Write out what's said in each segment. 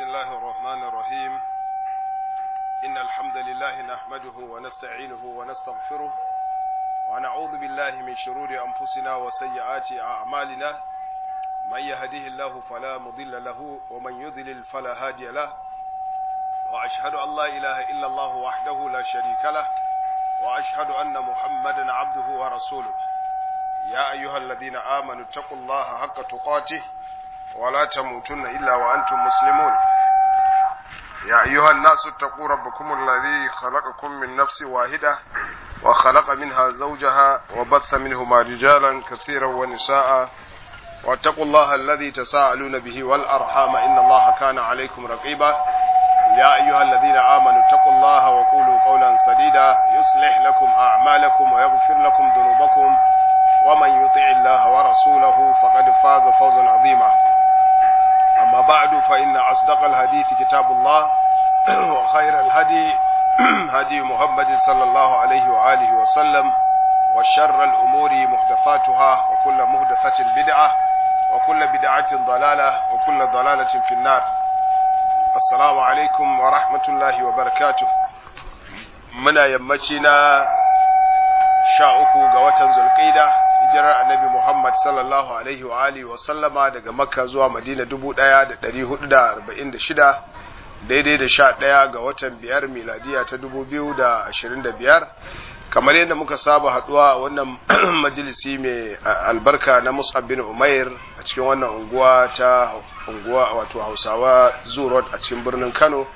الله الرحمن الرحيم إن الحمد لله نحمده ونستعينه ونستغفره ونعوذ بالله من شرور أنفسنا وسيئات أعمالنا من يهده الله فلا مضل له ومن يضلل فلا هادي له وأشهد أن لا إله إلا الله وحده لا شريك له وأشهد أن محمدا عبده ورسوله يا أيها الذين آمنوا اتقوا الله حق تقاته ولا تموتن إلا وأنتم مسلمون يا أيها الناس اتقوا ربكم الذي خلقكم من نفس واحدة وخلق منها زوجها وبث منهما رجالا كثيرا ونساء واتقوا الله الذي تساءلون به والأرحام إن الله كان عليكم رقيبا يا أيها الذين آمنوا اتقوا الله وقولوا قولا سديدا يصلح لكم أعمالكم ويغفر لكم ذنوبكم ومن يطع الله ورسوله فقد فاز فوزا عظيما أما بعد فإن أصدق الحديث كتاب الله وخير الهدي هدي محمد صلى الله عليه وآله وسلم وشر الأمور محدثاتها وكل محدثة بدعة وكل بدعة ضلالة وكل ضلالة في النار السلام عليكم ورحمة الله وبركاته muna yammaci na sha uku ga watan zulƙida hijirar annabi Muhammad sallallahu alaihi wa alihi wa sallama daga Makka zuwa Madina dubu ɗaya da ɗari hudu da arba'in da shida daidai da sha ɗaya ga watan biyar miladiya ta dubu biyu da ashirin da biyar kamar yadda muka saba haɗuwa a wannan majalisi mai albarka na Mus'ab bin Umair a cikin wannan unguwa ta unguwa wato Hausawa Zoo a cikin birnin Kano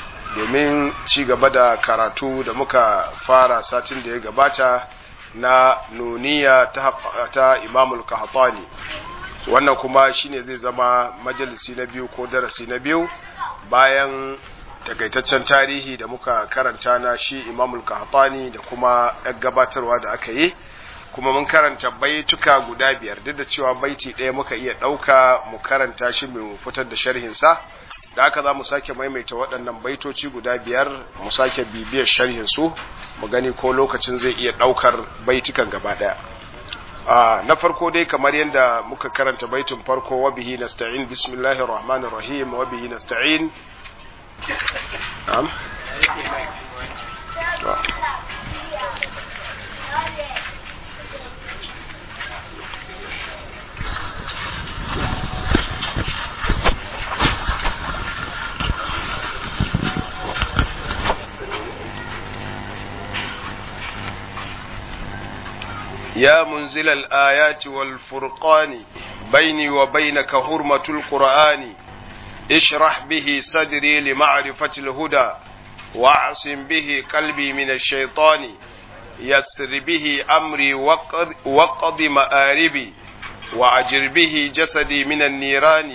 domin ci gaba da karatu da muka fara satin da ya gabata na nuniya ta, ta imamul kahatani wannan kuma shine zai zama majalisi na biyu ko darasi na biyu bayan takaitaccen tarihi da muka karanta na shi imamul kahatani da kuma yan gabatarwa da aka yi kuma mun karanta baituka guda biyar duk da cewa baiti ɗaya muka iya ɗauka mu karanta shi mu fitar da sharhinsa da haka za mu sake maimaita waɗannan baitoci guda biyar mu sake bibiyar sharhin su mu gani ko lokacin zai iya ɗaukar baitukan gaba ɗaya na farko dai kamar yadda muka karanta baitin farko wa bihi nasta'in bismillahir rahmanir rahim wa bihi nasta'in na'am يا منزل الآيات والفرقان بيني وبينك حرمة القرآن اشرح به صدري لمعرفة الهدى واعصم به قلبي من الشيطان يسر به أمري وقض, وقض مآربي وأجر به جسدي من النيران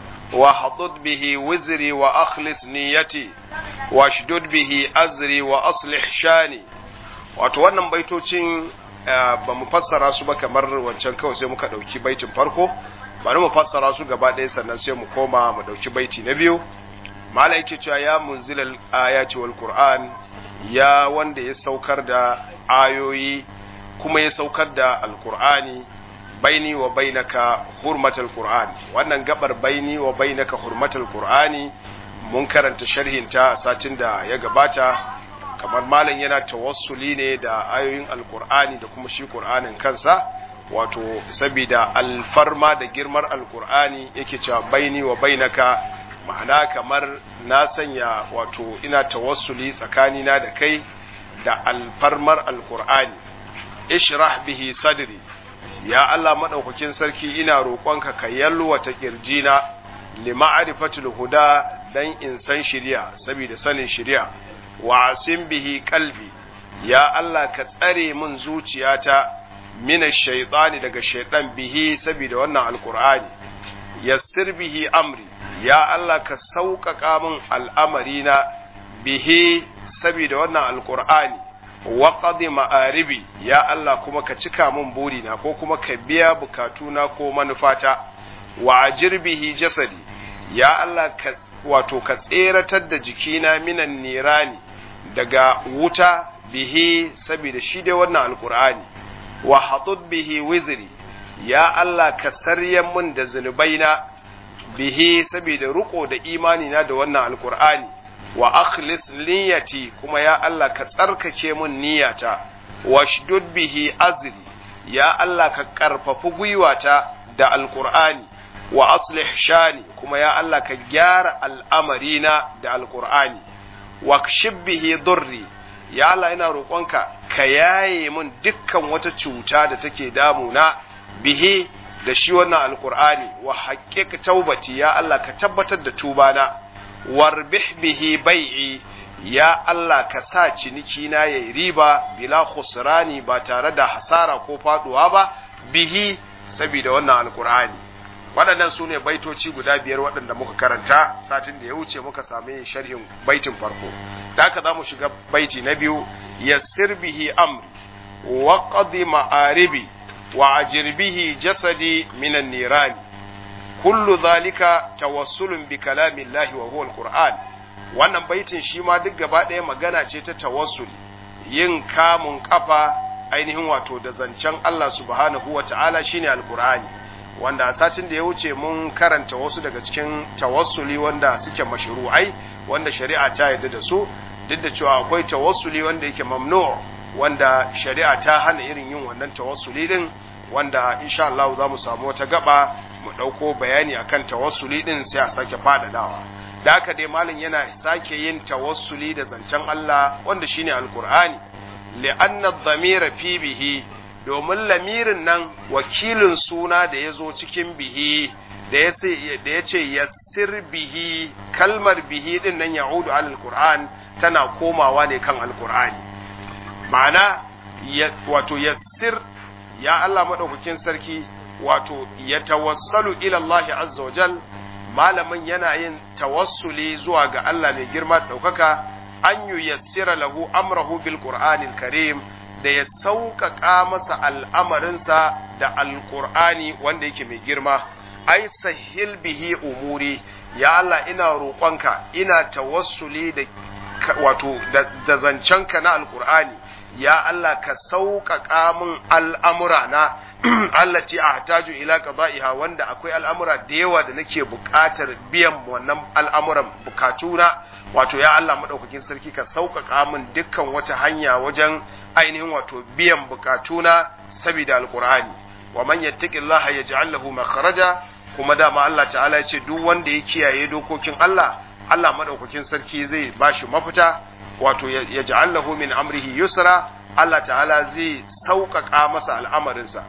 واحطط به وزري وأخلص نيتي واشدد به أزري وأصلح شاني wato wannan baitocin ba mu fassara su ba kamar wancan kawai sai muka ɗauki baitin farko bari mu fassara su gaba ɗaya sannan sai mu koma mu ɗauki baiti na biyu mala yake cewa ya munzilal ayati wal qur'an ya wanda ya saukar da ayoyi kuma ya saukar da alqur'ani baini wa bainaka hurmatal qur'an wannan gabar baini wa bainaka hurmatal qur'ani mun karanta sharhin ta satin da ya gabata kamar malam yana tawassuli ne da ayoyin alkur'ani da kuma shi qur'anin kansa wato saboda alfarma da girmar alkur'ani yake cewa baini wa bainaka ma'ana kamar na sanya wato ina tawassuli tsakanina da kai da alfarmar alkur'ani ishrah bihi sadri ya Allah madaukakin sarki ina roƙonka ka yalwata kirjina li ma'rifatul huda dan in san shari'a saboda sanin shari'a wa asim bihi kalbi ya Allah ka tsare min zuciyata mina shaitani daga shaitan bihi saboda wannan alkur'ani yassir bihi amri ya Allah ka sauƙaƙa min al'amarina bihi saboda wannan alkur'ani wa qadi ma'aribi ya Allah kuma ka cika min burina ko kuma ka biya bukatuna ko manufata wa ajir bihi jasadi ya Allah ka wato ka tseratar da jikina minan nirani daga wuta bihi saboda shi dai wannan alkur'ani wa hatud bihi wizri ya Allah ka saryan mun da zunubaina bihi saboda riko da imani na da wannan alqur'ani wa akhlis niyyati kuma ya Allah ka tsarkake mun niyyata washdud bihi azri ya Allah ka karfafi gwiwata da alqur'ani wa aslih shani kuma ya Allah ka gyara al'amarina da alqur'ani wa kshib bihi durri ya Allah ina roƙonka ka yaye min dukkan wata cuta da take damuna bihi da shi wannan alqur'ani wa haqqiq taubati ya Allah ka tabbatar da tubana warbih bihi bai'i ya Allah ka sa ciniki na yayi riba bila khusrani ba tare da hasara ko faduwa ba bihi saboda wannan alqur'ani waɗannan su ne baitoci guda biyar waɗanda muka karanta satin da ya wuce muka sami sharhin baitin farko da haka za mu shiga baiti na biyu yassir bihi amri wa qadi ma'aribi wa ajir bihi jasadi minan nirani kullu zalika tawassulun bi kalamillahi wa huwa alquran wannan baitin shi ma duk gaba ɗaya magana ce ta tawassul yin kamun kafa ainihin wato da zancen Allah subhanahu wa ta'ala shine alqur'ani wanda a satin da ya wuce mun karanta wasu daga cikin tawassuli wanda suke mashru'ai wanda shari'a ta yarda da su duk da cewa akwai tawassuli wanda yake mamnu wanda shari'a ta hana irin yin wannan tawassuli din wanda insha Allah za mu samu wata gaba mu ɗauko bayani akan tawassuli din sai a sake faɗaɗawa da haka dai malam yana sake yin tawassuli da zancen Allah wanda shine alqur'ani li'anna adh-dhamira fi bihi domin lamirin nan wakilin suna da ya zo cikin bihi da ya ce yassir bihi kalmar bihi din nan ya'udu alal qur'an tana komawa ne kan alqur'ani ma'ana wato yassir ya Allah madaukakin sarki wato ya tawassalu ila Allah azza wajal malamin yana yin tawassuli zuwa ga Allah mai girma daukaka an yu yassira lahu amrahu bil qur'anil karim da ya sauƙaƙa masa al'amarinsa da alƙur'ani wanda yake mai girma, ai sahil bihi umuri, ya Allah ina roƙonka, ina tawassuli da wato da zancenka na alƙur'ani, ya Allah ka sauƙaƙa min al'amura na allati a hataju ila qada'iha wanda akwai al'amura da yawa da nake buƙatar biyan wannan al'amuran bukatuna wato ya Allah maɗaukakin sarki ka sauƙaƙa min dukkan wata hanya wajen ainihin wato biyan bukatuna saboda alqur'ani wa man yattaqillaha yaj'al lahu makhraja kuma dama Allah ta'ala ya ce duk wanda ya kiyaye dokokin Allah Allah madaukakin sarki zai bashi mafita wato yaj'al lahu min amrihi yusra Allah ta'ala zai sauƙaƙa masa al'amarinsa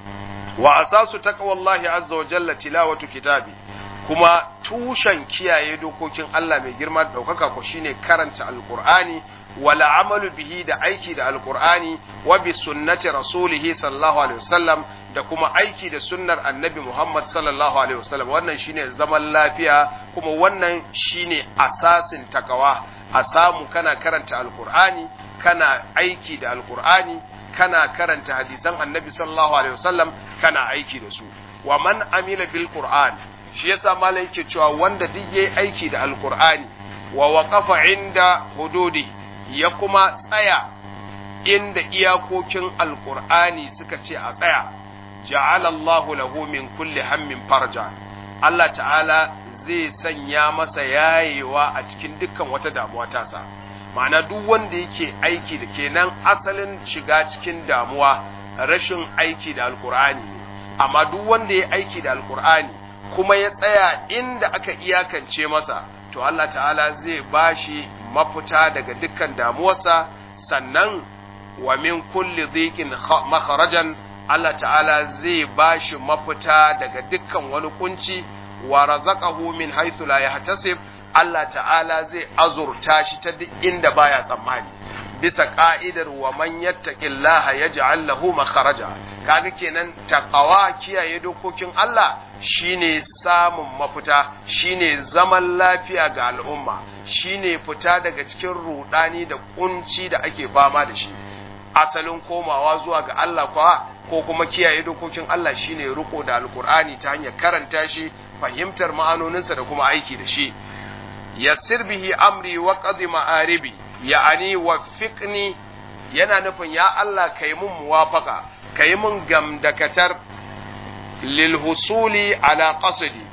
wa asasu taqwallahi azza wa jalla tilawatu kitabi kuma tushen kiyaye dokokin Allah mai girma da ɗaukaka ko shine karanta alqur'ani wala amalu bihi da aiki da alqur'ani wa bi sunnati rasulih sallallahu alaihi wasallam da kuma aiki da sunnar annabi Muhammad sallallahu alaihi wasallam wannan shine zaman lafiya kuma wannan shine asasin takawa a samu kana karanta alqur'ani kana aiki da alqur'ani kana karanta hadisan annabi sallallahu alaihi wasallam kana aiki da su wa man amila bil qur'an shi yasa malai yake cewa wanda duk yayi aiki da alqur'ani wa waqafa inda hududi ya kuma tsaya inda iyakokin alqur'ani suka ce a tsaya ja'ala Allahu lahu min kulli hammin farja Allah ta'ala zai sanya masa yayewa a cikin dukkan wata damuwa tasa ma'ana duk wanda yake aiki da kenan asalin shiga cikin damuwa rashin aiki da alqur'ani amma duk wanda ya aiki da alqur'ani kuma ya tsaya inda aka iyakance masa to Allah ta'ala zai bashi mafita daga dukkan damuwarsa sannan wa min kulli dhiqin makharajan Allah ta'ala zai bashi mafita daga dukkan wani kunci wa razaqahu min haythu la yahtasib Allah ta'ala zai azurta shi ta duk inda baya tsammani bisa ka'idar wa man yattaqillaha yaj'al lahu makharaja kaga kenan taqwa kiyaye dokokin Allah shine samun mafita shine zaman lafiya ga al'umma shine fita daga cikin rudani da kunci da ake fama da shi asalin komawa zuwa ga Allah kwa ko kuma kiyaye dokokin Allah shine riko da alkur'ani ta hanyar karanta shi fahimtar ma'anoninsa da kuma aiki da shi yassir bihi amri wa qadi ma'aribi ya'ani waffiqni yana nufin ya Allah kai mun muwafaka kai mun gamdakatar lil husuli ala qasdi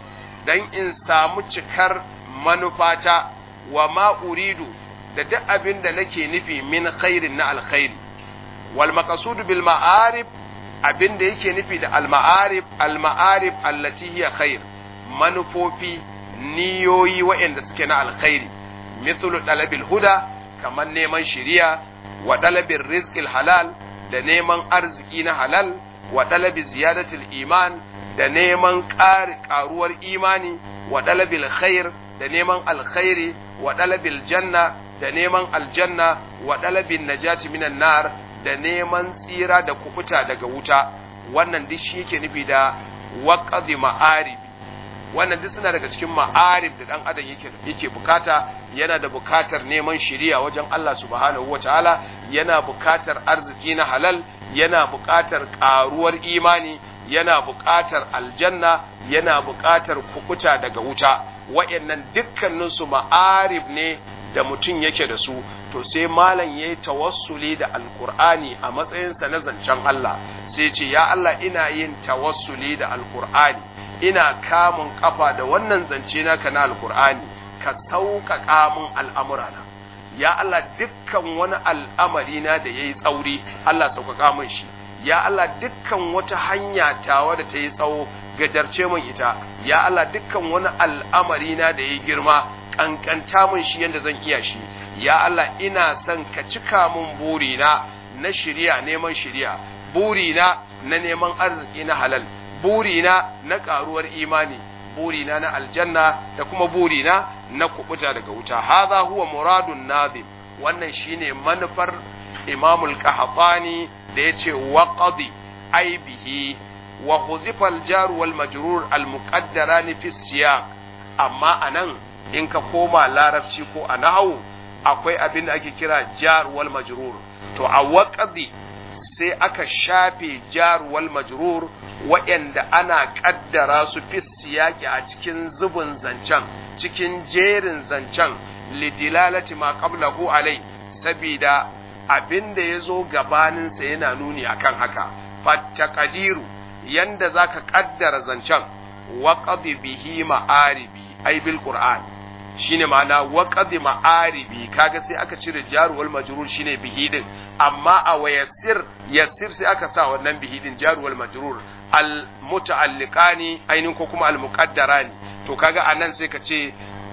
dan in samu cikar manufata wa ma uridu da duk abin da nake nufi min khairin na alkhairi wal maqsud bil ma'arib abin da yake nufi da al ma'arib al ma'arib allati hiya khair manufofi niyoyi waɗanda suke na alkhairi mithlu dalabil huda kamar neman shiriya wa dalabin rizqil halal da neman arziki na halal wa dalabi ziyadatul iman da neman ƙaruwar imani wa dalabil khair da neman alkhairi wa dalabil janna da neman aljanna wa dalabin najati minan nar da neman tsira da kubuta daga wuta wannan duk shi yake nufi da waqadi ma'arib wannan duk suna daga cikin ma'arib da dan adam yake yake bukata yana da bukatar neman shiriya wajen Allah subhanahu wataala yana bukatar arziki na halal yana bukatar karuwar imani yana bukatar aljanna yana bukatar kukuta daga wuta wayannan dukkanin su ma'arib ne da mutum yake da su to sai malam yayi tawassuli da alqur'ani a matsayinsa na zancen Allah sai ce ya Allah ina yin tawassuli da alqur'ani ina kamun kafa da wannan zance naka na alkur'ani ka sauƙaƙa min al'amurana ya Allah dukkan wani al'amari na da yayi tsauri Allah sauƙaƙa min shi ya Allah dukkan wata hanya tawa da ta yi tsawo gajarce min ita ya Allah dukkan wani al'amari na da yayi girma kankanta min shi yanda zan iya shi ya Allah ina son ka cika min burina na shirya neman shirya burina na neman arziki na halal burina na karuwar imani burina na aljanna da kuma burina na kubuta daga wuta hadha huwa muradun nazim wannan shine manufar imamul qahtani da yace waqadi ai bihi wa huzifa al-jar wal majrur al muqaddaran fi siyaq amma anan in ka koma larabci ko a nahwu akwai abin da ake kira jar wal majrur to a waqadi sai aka shafe jar wal majrur waɗanda ana ƙaddara su fi siyaki a cikin zubin zancen cikin jerin zancen lidilalati ma qablahu alai sabida abin da ya zo gabaninsa yana nuni akan haka fattaqadiru yanda zaka ƙaddara zancen waqadi bihi ma'aribi ai bil qur'an shine ma'ana waqadi ma'aribi kaga sai aka cire jaruwal majrur shine bihi din amma a wayassir yassir sai aka sa wannan bihi din jaruwal majrur al muta'alliqani ainin ko kuma al muqaddarani to kaga anan sai ka ce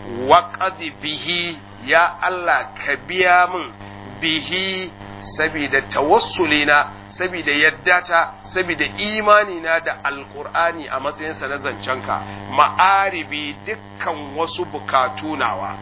waqadi bihi ya Allah ka biya min bihi sabida tawassulina sabida yaddata sabida imani na da alqur'ani a matsayinsa na zancenka ma'aribi dukkan wasu bukatu nawa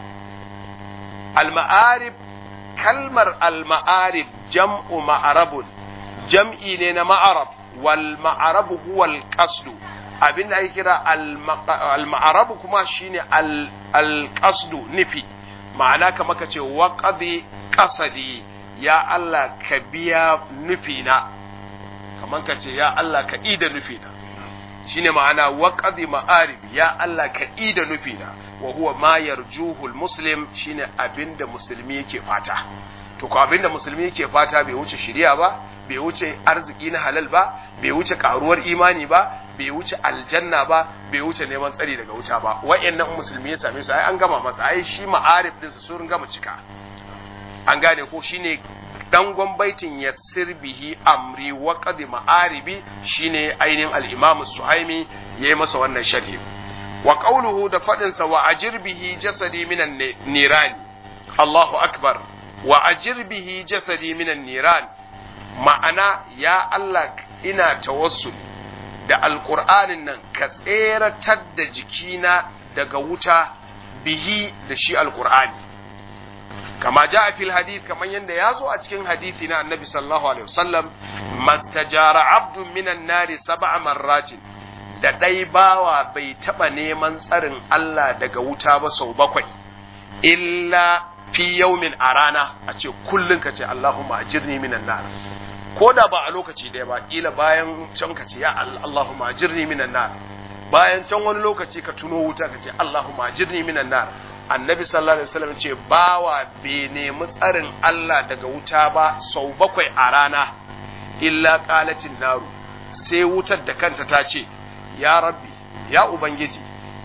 al-ma'arib kalmar al-ma'arib jam'u ma'arabun jam'i ne na ma'arab wal ma'arabu huwa al-qasdu abin da ake kira al-ma'arabu kuma shine al-qasdu nufi ma'ana kamar ka ce waqadi qasadi ya Allah ka biya nufina kamar ka ce ya Allah ka ida nufina shine ma'ana waqadi ma'arib ya Allah ka ida nufina wa huwa ma yarjuhu muslim shine abinda musulmi yake fata to ko abinda musulmi yake fata bai wuce shiriya ba bai wuce arziki na halal ba bai wuce karuwar imani ba bai wuce aljanna ba bai wuce neman tsari daga wuta ba wa'annan musulmi ya same su ai an gama masa ai shi ma'arif din su sun gama cika an gane ko shine dangon baitin yassir bihi amri wa qad ma'aribi shine ainihin al-imam suhaimi yayi masa wannan sharhi wa qawluhu da fadin sa wa ajir bihi jasadi minan niran Allahu akbar wa ajir bihi jasadi minan niran ma'ana ya Allah ina tawassul da alqur'anin nan ka tseratar da jikina daga wuta bihi da shi alqur'ani kama ja fil hadith kamar yadda ya zo a cikin hadithi na annabi sallallahu alaihi wasallam mastajara abdun minan nari sab'a marratin da ɗai bawa bai taɓa neman tsarin Allah daga wuta ba sau bakwai illa fi yaumin a rana a ce kullum ka ce Allahumma ajirni minan nar ko da ba a lokaci ɗaya ba ƙila bayan can ka ce ya Allahumma ajirni minan nar bayan can wani lokaci ka tuno wuta ka ce Allahumma ajirni minan nar annabi sallallahu alaihi wasallam ce bawa bai nemi tsarin Allah daga wuta ba sau bakwai a rana illa qalacin naru sai wutar da kanta ta ce ya rabbi ya ubangiji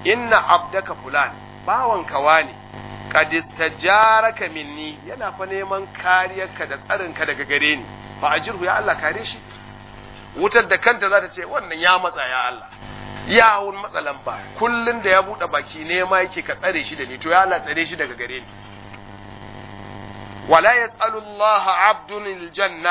inna abdaka fulan bawan kawa ne qad istajaraka minni yana fa neman kariyarka da tsarinka daga gare ni fa ajirhu ya Allah kare shi wutar da kanta za ta ce wannan ya matsa ya Allah ya wun matsalan ba kullun da ya bude baki nema yake ka tsare shi da ni to ya Allah tsare shi daga gare ni wala yas'alu Allah 'abdun aljanna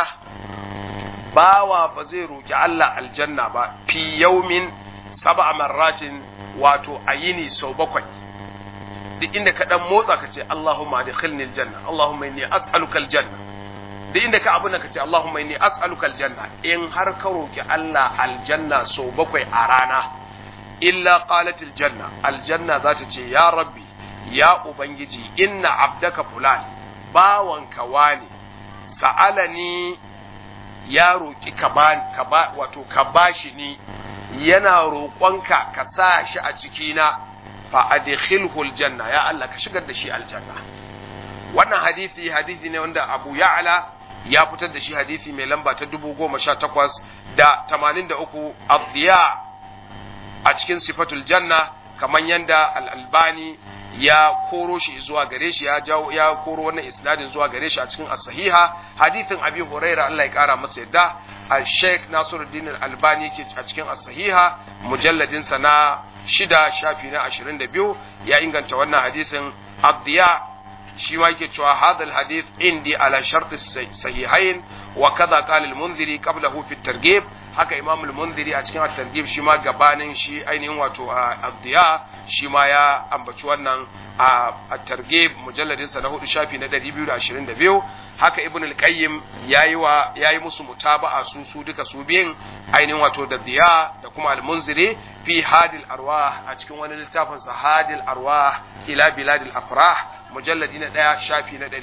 bawa ba zai roki Allah aljanna ba fi yawmin sab'a marratin wato ayini sau bakwai duk inda ka dan motsa ka ce Allahumma adkhilni aljanna Allahumma inni as'aluka aljanna duk inda ka abuna ka ce Allahumma inni as'aluka aljanna in har ka roki Allah aljanna sau bakwai a rana illa qalat aljanna aljanna za ta ce ya rabbi ya ubangiji inna abdaka fulan bawanka wani sa'alani ya roki ka ba ka ba wato ka bashi ni yana roƙonka ka sa shi a cikina fa adkhilhu aljanna ya Allah ka shigar da shi aljanna wannan hadisi hadisi ne wanda Abu Ya'la ya fitar da shi hadisi mai lamba ta 1018 da 83 Abdiya a cikin sifatul janna kamar yanda al-Albani ya koro shi zuwa gare shi ya jawo ya koro wannan isnadin zuwa gare shi a cikin as-sahiha hadithin Abi Huraira Allah ya kara masa yadda al-Sheikh Nasiruddin al-Albani yake a cikin as-sahiha mujalladin sa na shida shafi na 22 ya inganta wannan hadisin Abdiya shi ma yake cewa hadal hadith indi ala shart sahihain wa kaza qala al-Munziri qablahu fi at-targhib haka imam al-munziri a cikin at-targhib shi ma gabanin shi ainihin wato abdiya shi ma ya ambaci wannan a at-targhib mujalladin sa na hudu shafi na 222 haka ibn al-qayyim yayi wa yayi musu mutaba'a su su duka su biyin ainihin wato da diya da kuma al-munziri fi hadil arwah a cikin wani littafin sa hadil arwah ila biladil afrah mujalladi na daya shafi na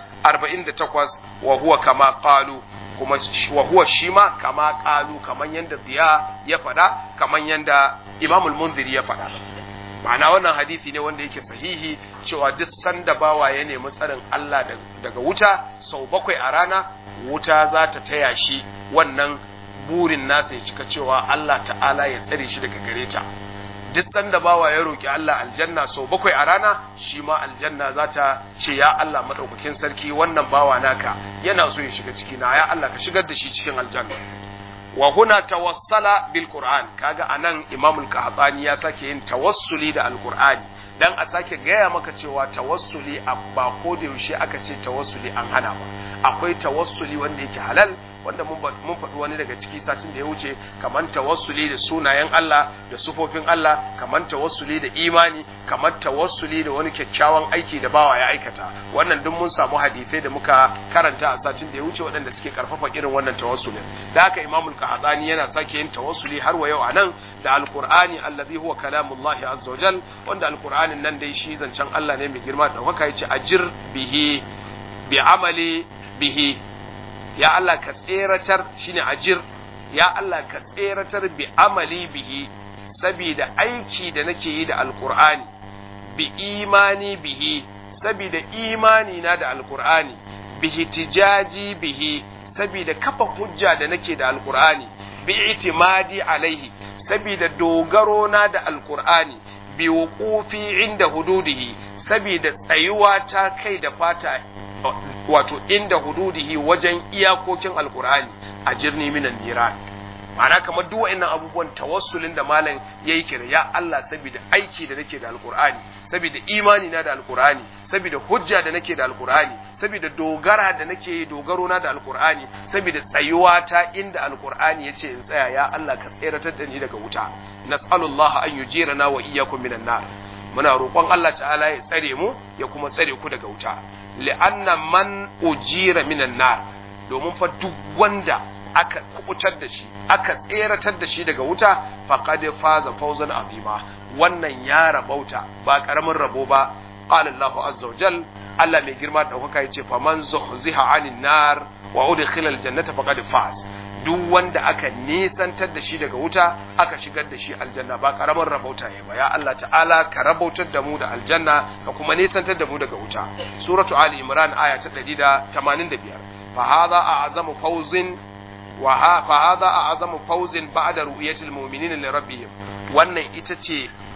148 wa huwa kama qalu kuma wa huwa shi ma kama kalu kaman yanda diya ya faɗa kaman yanda imamul munziri ya faɗa ma'ana wannan hadisi ne wanda yake sahihi cewa duk sanda bawa ya nemi tsarin Allah daga wuta sau bakwai a rana wuta za ta taya shi wannan burin nasa ya cika cewa Allah ta'ala ya tsare shi daga gare ta duk sanda bawa ya roki Allah aljanna sau bakwai a rana shi ma aljanna za ta ce ya Allah madaukakin sarki wannan bawa naka yana so ya shiga ciki na ya Allah ka shigar da shi cikin aljanna wa huna tawassala bil qur'an kaga anan imamul qahtani ya sake yin tawassuli da alqur'ani dan a sake gaya maka cewa tawassuli ba ko da yaushe aka ce tawassuli an hana ba akwai tawassuli wanda yake halal wanda mun faɗi wani daga ciki satin da ya wuce kamar tawassuli da sunayen Allah da sufofin Allah kamar tawassuli da imani kamar tawassuli da wani kyakkyawan aiki da bawa ya aikata wannan duk mun samu hadisai da muka karanta a satin da ya wuce waɗanda suke karfafa irin wannan tawassulin da haka imamul qahtani yana sake yin tawassuli har wa yau anan da alqur'ani allazi huwa kalamullahi azza wajal wanda alqur'anin nan dai shi zancen Allah ne mai girma da haka yace ajir bihi bi amali bihi ya Allah ka tseratar shine ajir ya Allah ka tseratar bi amali bihi saboda aiki da nake yi da alqur'ani bi imani bihi saboda imani na da alqur'ani bi tijaji bihi saboda kafa hujja da nake da alqur'ani bi itimadi alaihi saboda dogaro na da alqur'ani bi wuqufi inda hududihi saboda tsayuwa ta kai da fata wato inda hududihi wajen iyakokin alkur'ani a jirni minan niran ma'ana kamar duk wa'annan abubuwan tawassulin da malam yayi kira ya Allah saboda aiki da nake da alkur'ani saboda imani na da alkur'ani saboda hujja da nake da alkur'ani saboda dogara da nake yi dogaro na da alkur'ani saboda tsayuwa ta inda alkur'ani yace in tsaya ya Allah ka tseratar da ni daga wuta nas'alullah an yujirana wa iyyakum minan nar muna roƙon Allah ta'ala ya tsare mu ya kuma tsare ku daga wuta li'anna man ujira minan nar domin fa duk wanda aka kubutar da shi aka tseratar da shi daga wuta faqad faza fawzan azima wannan ya rabauta ba karamin rabo ba qala Allah azza wa jal Allah mai girma da daukaka yace fa man zuhziha anin nar wa udkhila aljannata faqad faz duk wanda aka nisantar da shi daga wuta aka shigar da shi aljanna ba karamin rabauta ya ba ya Allah ta'ala ka rabautar da mu da aljanna ka kuma nisantar da mu daga wuta suratu ali imran aya ta 185 fa hadha a'zamu fawzin wa fa hadha a'zamu fawzin ba'da ru'yatil mu'minina li rabbihim wannan ita ce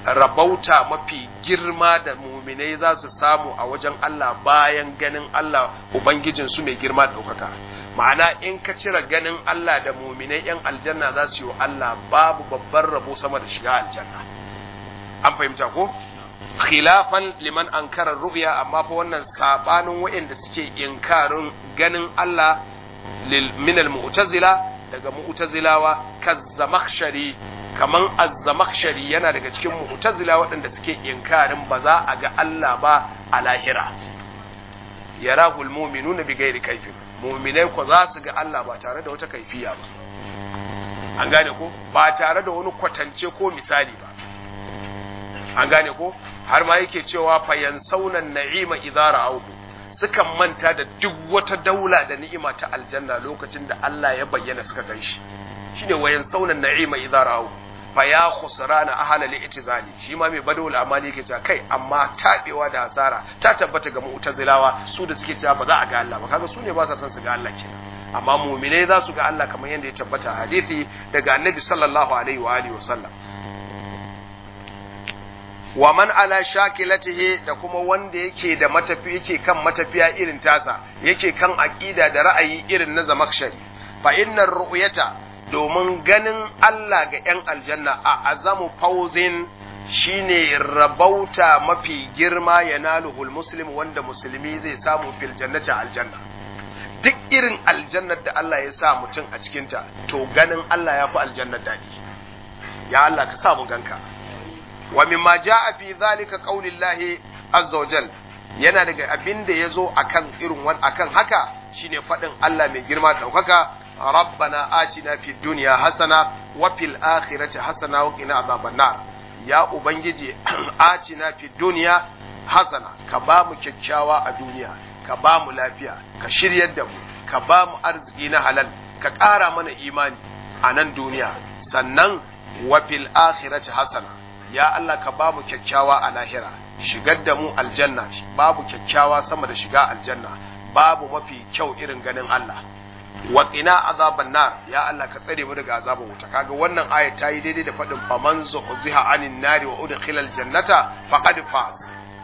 rabauta mafi girma da muminai za su samu a wajen Allah bayan ganin Allah Ubangijinsu mai girma ɗaukaka. Ma'ana in ka cire ganin Allah da muminai ‘yan aljanna za su yi wa Allah babu babban rabo sama da shiga aljanna. An fahimta ko? Khilafan liman ankarar ru'ya amma fa wannan sabanin waɗanda suke inkarin ganin Allah minal mu'tazila daga mu'tazilawa kazzamakhshari kaman az-zamakhshari yana daga cikin mu'tazila waɗanda suke inkarin ba za a ga Allah ba a lahira yarahul mu'minuna bi ghairi kaifin mu'minai ko za su ga Allah ba tare da wata kaifiya ba an gane ko ba tare da wani kwatance ko misali ba an gane ko har ma yake cewa fayan saunan na'ima idza ra'awhu sukan manta da duk wata daula da ni'ima ta aljanna lokacin da Allah ya bayyana suka ganshi shine wayan saunan na'ima idza ra'awhu fa ya khusrana ahla li'tizali shi ma mai badawul amali yake cewa kai amma tabewa da hasara ta tabbata ga mu'tazilawa su da suke cewa ba za a ga Allah ba kaga su ne ba sa son su ga Allah kenan amma mu'minai za su ga Allah kamar yadda ya tabbata a hadisi daga annabi sallallahu alaihi wa alihi wa sallam wa man ala shakilatihi da kuma wanda yake da matafi yake kan matafiya irin tasa yake kan aqida da ra'ayi irin na zamakshari fa innar ru'yata domin ganin Allah ga ‘yan aljanna a azamu fauzin shine rabauta mafi girma ya naluhul muslim wanda musulmi zai samu fil jannati aljanna duk irin aljannar da Allah ya sa mutum a cikinta to ganin Allah ya fi aljannar daɗi ya Allah ka sa mu ganka wa mimma ja'a fi zalika qaulillahi azza wa jal yana daga abin da yazo akan irin wan akan haka shine faɗin Allah mai girma da ɗaukaka ربنا آتنا في الدنيا حسنة وفي الآخرة حسنة وقنا عذاب النار يا أبنجي آتنا في الدنيا حسنة كبام كيكشاوا الدنيا كبام لافيا كشريا الدم كبام أرزقنا حلال كقارا من إيمان أنا الدنيا سنن وفي الآخرة حسنة يا الله كبام كيكشاوا الآخرة shigar da mu aljanna babu kyakkyawa sama da shiga aljanna babu mafi kyau irin ganin Allah wa qina azaban nar ya Allah ka tsare mu daga azaban wuta kaga wannan aya ta yi daidai da fadin faman zuhziha anin nari wa udkhila aljannata faqad faz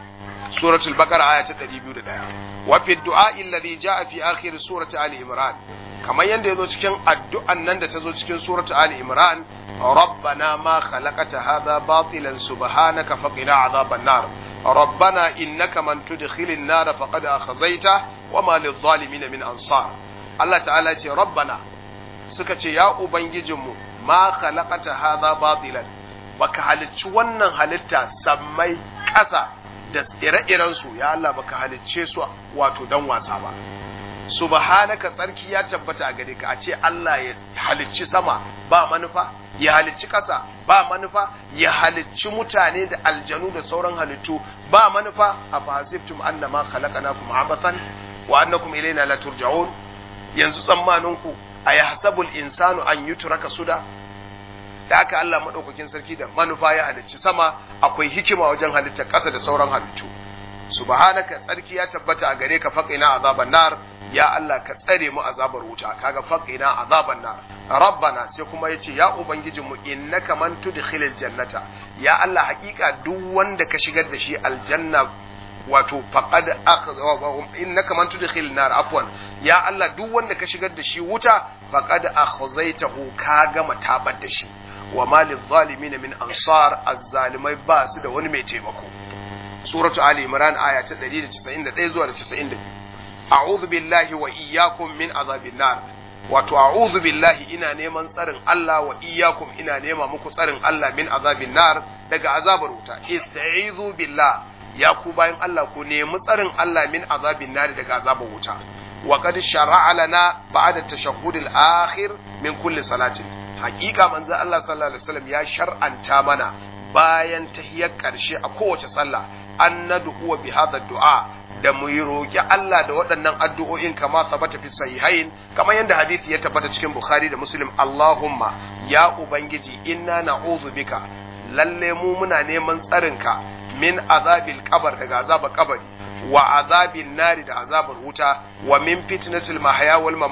suratul baqara aya ta 201 wa fi du'a alladhi jaa fi akhir surati ali imran kamar yanda yazo cikin addu'an nan da ta zo cikin surati ali imran rabbana ma khalaqata hadha batilan subhanaka faqina azaban nar ربنا إنك من تدخل النار فقد أخزيته وما للظالمين من أنصار Allah ta'ala ce rabbana suka ce ya ubangijinmu ma khalaqata hadha batilan baka halicci wannan halitta sammai ƙasa da ire-iren su ya Allah baka halicce su wato dan wasa ba subhanaka tsarki ya tabbata a gare ka a ce Allah ya halicci sama ba manufa ya halicci ƙasa ba manufa ya halicci mutane da aljanu da sauran halittu ba manufa a fasibtum annama khalaqnakum abathan wa annakum ilayna la turja'un yanzu tsammaninku a ya hasabul insanu an yi turaka suda da haka Allah maɗaukakin sarki da manufa ya halicci sama akwai hikima wajen halittar ƙasa da sauran halittu subhanaka tsarki ya tabbata a gare ka faqina azaban nar ya Allah ka tsare mu azabar wuta kaga faqina azaban nar rabbana sai kuma yace ya ubangijin mu innaka man tudkhilil jannata ya Allah hakika duk wanda ka shigar da shi aljanna wato faqad innaka man tudkhil nar afwan ya Allah duk wanda ka shigar da shi wuta faqad akhzaitahu ka gama tabar da shi wa malil zalimin min ansar azzalimai ba su da wani mai taimako suratu ali imran aya ta 191 zuwa 92 a'udhu billahi wa iyyakum min azabin nar wato a'udhu billahi ina neman tsarin Allah wa iyyakum ina nema muku tsarin Allah min azabin nar daga azabar wuta ista'izu billah ya ku bayan Allah ku nemi tsarin Allah min azabin nari daga azabar wuta wa qad shar'a lana ba'da tashahhud al-akhir min kulli salatin haqiqa manzo Allah sallallahu alaihi wasallam ya shar'anta mana bayan tahiyyar karshe a kowace sallah an nad'u bi hadha du'a da mu yi roƙi Allah da waɗannan addu'o'in kama tabbata fi sahihain kamar yadda hadisi ya tabbata cikin Bukhari da Muslim Allahumma ya ubangiji inna na'udhu bika lalle mu muna neman tsarinka min azabil kabar daga azabar kabari wa azabin nari da azabar wuta wa min fitnatil mahya wal mamat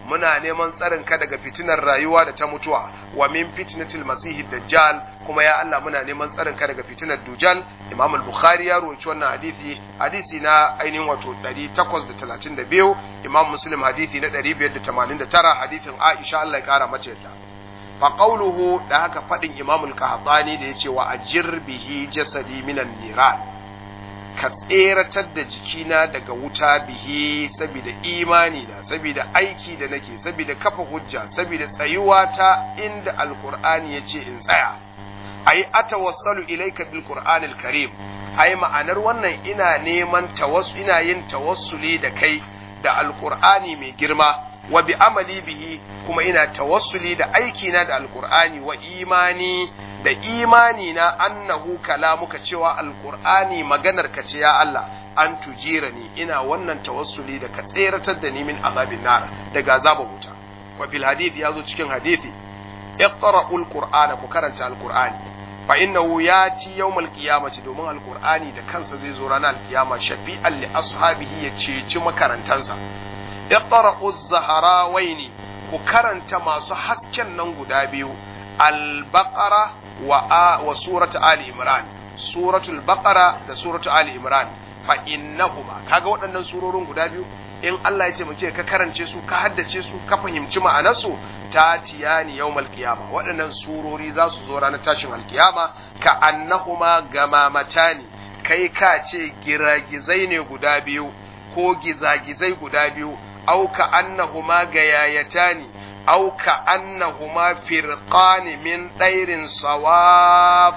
muna neman tsarin ka daga fitinar rayuwa da ta mutuwa wa min fitnatil masihid dajjal kuma ya Allah muna neman tsarin ka daga fitinar dujal Imam al-Bukhari ya rawaito wannan hadisi hadisi na ainihin wato 832 Imam Muslim hadisi na 589 hadisin Aisha Allah ya kara mace yadda fa qawluhu da haka fadin Imam al-Qahtani da yace wa ajir bihi jasadi minan niran ka tseratar da jikina daga wuta bihi saboda imani da saboda aiki da nake saboda kafa hujja saboda tsayuwa ta inda alqur'ani yace in tsaya ai atawassalu ilayka bil qur'anil karim ai ma'anar wannan ina neman tawassu ina yin tawassuli da kai da alqur'ani mai girma wa bi amali bihi kuma ina tawassuli da aiki na da alqur'ani wa imani da imani na annahu kalamuka cewa alqur'ani maganar ka ce ya Allah an tujira ni ina wannan tawassuli da ka tseratar da ni min azabin nar daga azabar wuta wa bil hadith yazo cikin hadisi iqra'ul qur'ana ku karanta alqur'ani fa innahu yati yawmal qiyamati domin alqur'ani da kansa zai zo ranar alkiyama shafi'an li ashabihi ya ceci makarantansa iqra'uz zaharawaini ku karanta masu hasken nan guda biyu al-baqara wa wa suratu ali imran suratul baqara da suratu ali imran fa innahuma kaga waɗannan surorin guda biyu in Allah ya ce mu ce ka karance su ka haddace su ka fahimci ma'anarsu ta tiyani yawmal qiyama waɗannan surori za su zo ranar tashin alkiyama ka annahuma gamamatani kai ka ce giragizai ne guda biyu ko gizagizai guda biyu au ka annahuma gayayatani au ka annahuma firqani min ɗairin sawaf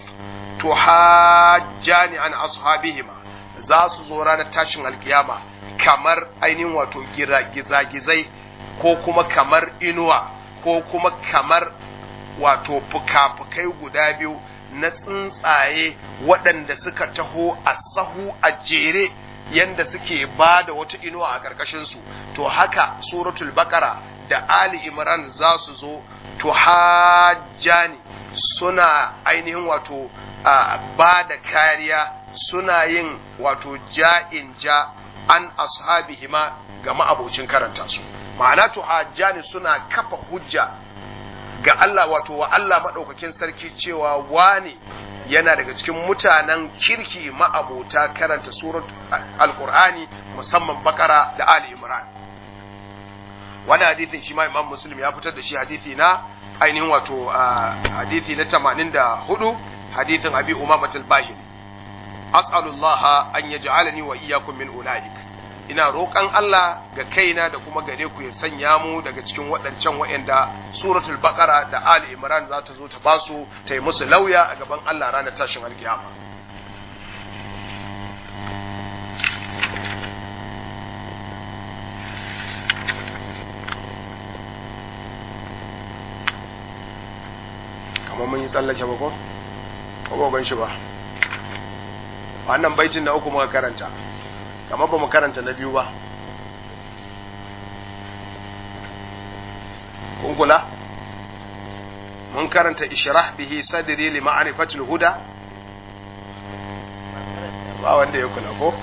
tuhajjani an ashabihima za su zo ranar tashin alkiyama kamar ainihin wato gizagizai ko kuma kamar inuwa ko kuma kamar wato fuka-fukai guda biyu na tsuntsaye waɗanda suka taho a sahu a jere yanda suke ba da wata inuwa a ƙarƙashinsu to haka suratul bakara da ali imran za su zo to hajjani suna ainihin wato ba da kariya suna yin wato ja'in ja an ashabihima ga ma'abocin karanta su ma'ana to hajjani suna kafa hujja ga Allah wato wa Allah maɗaukakin sarki cewa wane yana daga cikin mutanen kirki ma'abota karanta surat alkur'ani musamman bakara da ali imran wani hadithin shi ma imam muslim ya fitar da shi hadithi na ainihin wato hadithi na 84 hadithin abi umamatul bahili as'alullah an yaj'alani wa iyyakum min ulaik ina roƙon Allah ga kaina da kuma gare ku ya sanya mu daga cikin waɗancan waɗanda suratul baqara da ali imran za ta zo ta basu ta yi musu lauya a gaban Allah ranar tashin alkiyama kamar mun yi tsallake ba ko? ko ban shi ba wannan baitin na uku muka karanta kamar ba mu karanta na biyu ba kun kula mun karanta ishrah bihi sadri li ma'rifatil huda ba wanda ya kula ko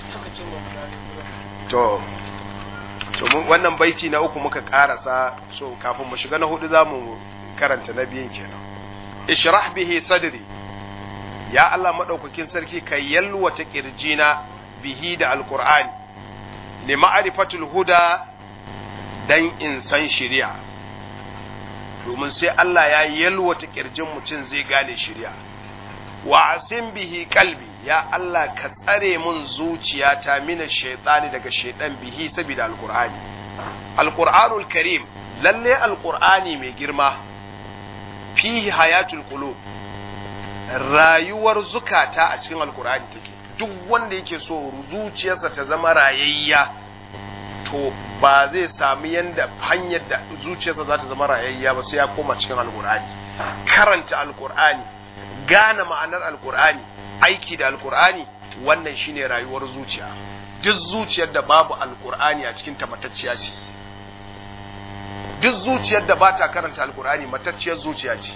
to to mun wannan baiti na uku muka karasa so kafin mu shiga na hudu zamu karanta na biyun kenan ishrah bihi sadri ya Allah madaukakin sarki ka yalwata kirjina bihi da alkur'ani li ma'rifatul huda dan in san shari'a domin sai Allah ya yalwata kirjin mutum zai gane shari'a wa asim bihi kalbi ya Allah ka tsare mun zuciyata mina shaytani daga shaytan bihi saboda alkur'ani alkur'anul karim lalle alkur'ani mai girma fihi hayatul qulub rayuwar zukata a cikin alkur'ani take duk wanda yake so zuciyarsa ta zama rayayya to ba zai sami yanda hanyar da zuciyarsa za ta zama rayayya ba sai ya koma cikin alkur'ani karanta alkur'ani gane ma'anar alkur'ani aiki da alkur'ani wannan shine rayuwar zuciya duk zuciyar da babu alkur'ani a cikin ta matacciya ce duk zuciyar da ba ta karanta alkur'ani matacciyar zuciya ce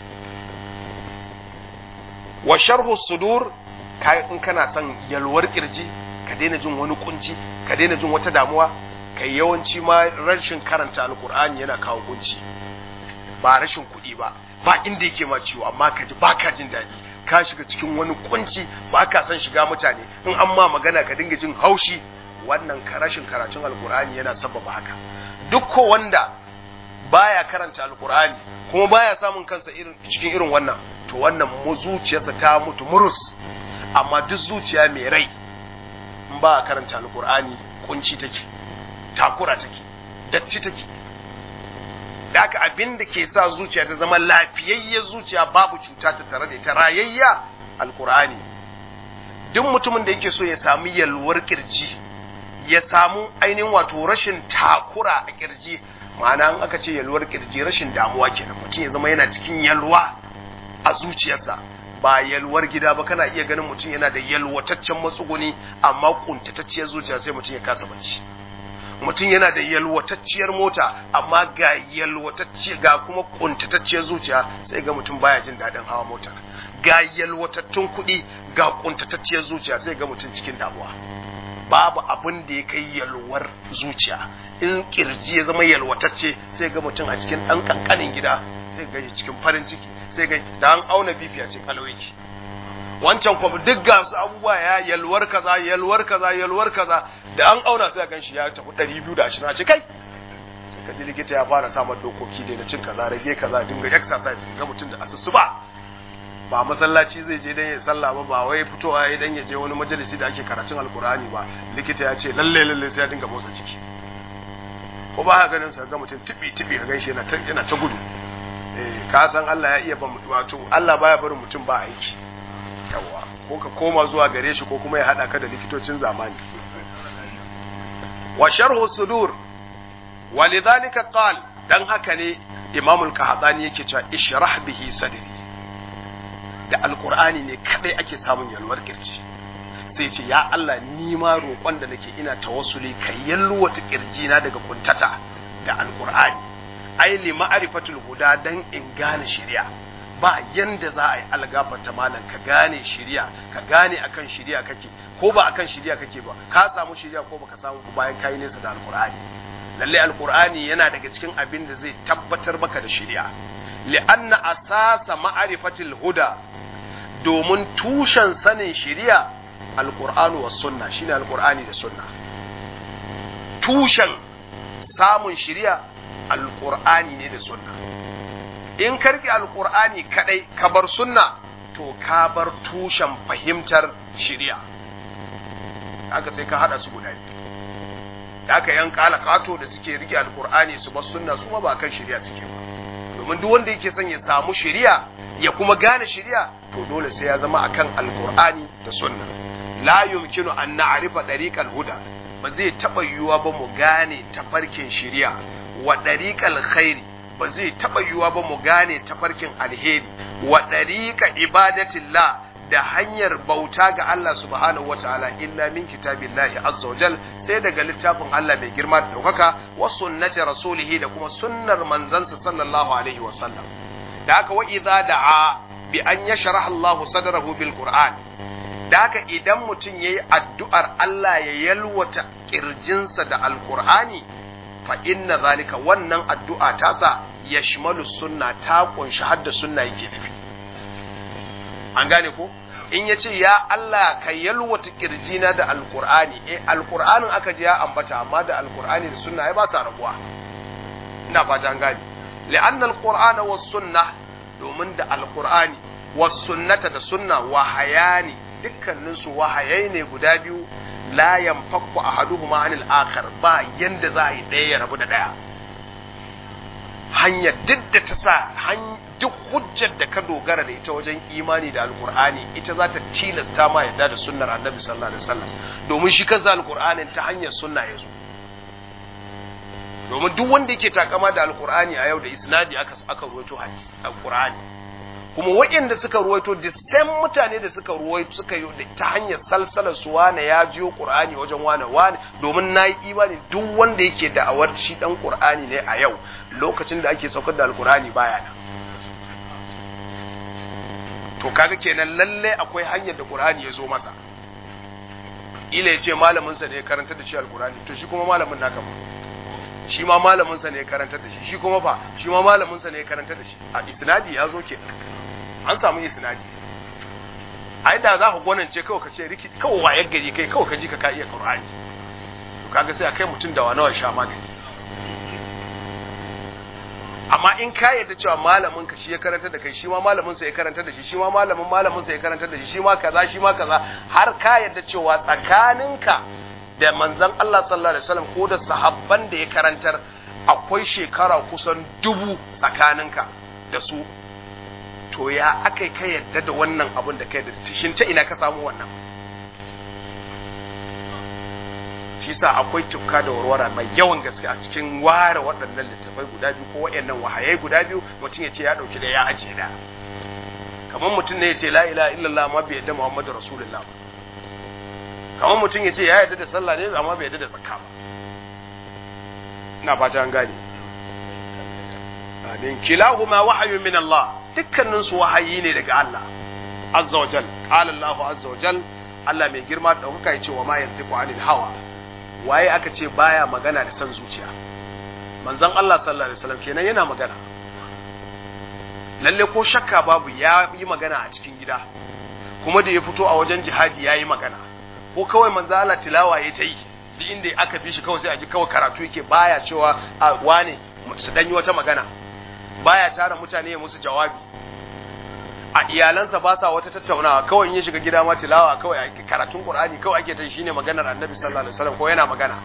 wa sharhu sudur in kana son yalwar kirji ka daina jin wani kunci ka daina jin wata damuwa kai yawanci ma rashin karanta alkur'ani yana kawo kunci ba rashin kuɗi ba ba inda yake ma ciwo amma ka ji ba ka jin daɗi ka shiga cikin wani kunci ba ka san shiga mutane in an ma magana ka dinga jin haushi wannan rashin karatun alkur'ani yana sababa haka duk ko wanda baya karanta alkur'ani kuma baya samun kansa irin cikin irin wannan to wannan mu zuciyarsa ta mutu murus amma duk zuciya mai rai in ba karanta alkur'ani kunci take takura take datti take da haka abin da ke sa zuciya ta zama lafiyayyar zuciya babu cuta ta tare da ita rayayya alkur'ani duk mutumin da yake so ya samu yalwar kirji ya samu ainihin wato rashin takura a kirji ma'ana an aka ce yalwar kirji rashin damuwa kenan mutum ya zama yana cikin yalwa a zuciyarsa ba yalwar gida ba kana iya ganin mutum yana da yalwataccen matsuguni amma kuntatacciyar zuciya sai mutum ya kasa bacci mutum yana da yalwatacciyar mota amma ga yalwatacciyar ga kuma kuntatacciyar zuciya sai ga mutum baya jin daɗin hawa motar ga yalwatattun kuɗi ga kuntatacciyar zuciya sai ga mutum cikin damuwa babu abin da ya kai yalwar zuciya in kirji ya zama yalwatacce sai ga mutum a cikin ɗan ƙanƙanin gida sai ga cikin farin ciki sai ga da an auna bifiya ce kalawiki wancan kuma duk ga su abubuwa ya yalwar kaza yalwar kaza yalwar kaza da an auna sai gan shi ya tafi 220 a ce kai sai ka ji likita ya fara samar dokoki da na cin kaza rage kaza dinga exercise ga mutum da asusu ba ba masallaci zai je dan ya sallah ba ba wai fitowa ya dan ya je wani majalisi da ake karatun alkur'ani ba likita ya ce lalle lalle sai ya dinga motsa jiki ko ba ka ganin sa ga mutum tibi tibi ka ganshi yana ta yana ta gudu eh ka san Allah ya iya ba wato Allah baya barin mutum ba aiki yawa ko ka koma zuwa gare shi ko kuma ya hada ka da likitocin zamani wa sharhu sudur walidhalika qal dan haka ne imamul qahtani yake cewa ishrah bihi sadri da alkur'ani ne kadai ake samun yalwar kirji sai ce ya Allah ni ma roƙon da nake ina tawassuli ka yalwata kirjina daga kuntata da alkur'ani ai li ma'rifatul huda dan in gane shari'a ba yanda za a yi algafarta malam ka gane shari'a ka gane akan shari'a kake ko ba akan shari'a kake ba ka samu shari'a ko baka samu ko bayan kai nesa da alkur'ani lalle alkur'ani yana daga cikin abin da zai tabbatar maka da shari'a li'anna asasa ma'rifatil huda domin tushen sanin shiriya alkur'anu wa sunna shine alkur'ani da sunna tushen samun shiriya alkur'ani ne da sunna in karki alkur'ani kadai ka bar sunna to ka bar tushen fahimtar shiriya haka sai ka hada su guda biyu haka yan kala kato da suke rike alkur'ani su bar sunna su ma ba kan shiriya suke ba domin duk wanda yake son ya samu shiriya ya kuma gane shiriya to dole sai ya zama akan alkur'ani da sunna la yumkinu an na'rifa dariqal huda ba zai taba yiwuwa ba mu gane tafarkin shiriya wa dariqal khairi ba zai taba yiwuwa ba mu gane tafarkin alheri wa dariqa ibadatillah da hanyar bauta ga Allah subhanahu wataala illa min kitabillahi azza wajal sai daga littafin Allah mai girma da daukaka wa sunnati rasulihi da kuma sunnar manzansa sallallahu alaihi wasallam da haka wa idza da'a bi an yashrah Allah sadrahu bil Qur'an da haka idan mutum yayi addu'ar Allah ya yalwata kirjinsa da alqur'ani fa inna zalika wannan addu'a tasa yashmalu sunna ta kunshi hadda sunna yake nufi an gane ko in ya ce ya Allah ka yalwata kirjina da alqur'ani eh alqur'anin aka je ya ambata amma da alqur'ani da sunna ai ba sa rabuwa ina fata an gane li'anna alqur'ana was sunnah domin da alkur'ani wasunnata da sunna wahayani dukkaninsu wahayai ne guda biyu la yanfakku ahaduhuma anil akhar ba yanda za a yi ɗaya ya rabu da ɗaya hanya duk da ta sa duk hujjar da ka dogara da ita wajen imani da alkur'ani ita za ta tilasta ma yadda da sunnar annabi sallallahu alaihi wasallam domin shi kansa alkur'anin ta hanyar sunna ya zo domin duk wanda yake takama da alkur'ani a yau da isnadi aka aka ruwaito hadisi alkur'ani kuma waɗanda suka ruwaito the same mutane da suka ruwaito suka yi ta hanyar salsalar su wane ya jiyo qur'ani wajen wane wane domin nayi imani duk wanda yake da awar shi dan qur'ani ne a yau lokacin da ake saukar da alkur'ani baya nan to kaga kenan lalle akwai hanyar da qur'ani ya zo masa ila ya ce malaminsa ne ya karantar da shi alkurani to shi kuma malamin naka ba shi ma malaminsa ne ya karantar da shi shi kuma fa shi ma malaminsa ne ya karantar da shi a isnadi ya zo ke an samu isnadi ai da za ka gwanance kawai ka ce riki kawai wayar gari kai kawai ka ji ka ka iya qur'ani to kaga sai a kai mutum da wani sha magani amma in ka yadda cewa malamin ka shi ya karanta da kai shi ma malamin sa ya karanta da shi shi ma malamin malamin sa ya karanta da shi shi ma kaza shi ma kaza har ka yadda cewa tsakaninka da manzon Allah sallallahu alaihi wasallam ko da sahabban da ya karantar akwai shekara kusan dubu tsakaninka da su to ya akai ka yadda da wannan abin da kai da shin ta ina ka samu wannan shi sa akwai tufka da warwara mai yawan gaske a cikin ware waɗannan littafai guda biyu ko waɗannan wahayai guda biyu mutum ya ce ya ɗauki da ya ajiye da kamar mutum ne ya ce la ilaha illallah amma bai yadda muhammadu rasulullah ba kamar mutum ya ce ya yadda da sallah ne amma bai yadda da zakka ba ina fata an gane amin kilahuma wahyun min Allah dukkanin su wahayi ne daga Allah azza wa jal qala Allahu azza wa jal Allah mai girma da ɗaukaka ya ce wa ma yantiqu anil hawa waye aka ce baya magana da son zuciya manzon Allah sallallahu alaihi wasallam kenan yana magana lalle ko shakka babu ya yi magana a cikin gida kuma da ya fito a wajen jihadi ya yi magana ko kawai manzon Allah tilawa ya ta yi duk inda aka bi shi kawai sai a ji kawai karatu yake baya cewa a wane su danyi wata magana baya tara mutane ya musu jawabi a iyalansa ba sa wata tattaunawa kawai in ya shiga gida ma tilawa kawai karatun qur'ani kawai ake ta shine maganar annabi sallallahu alaihi wasallam ko yana magana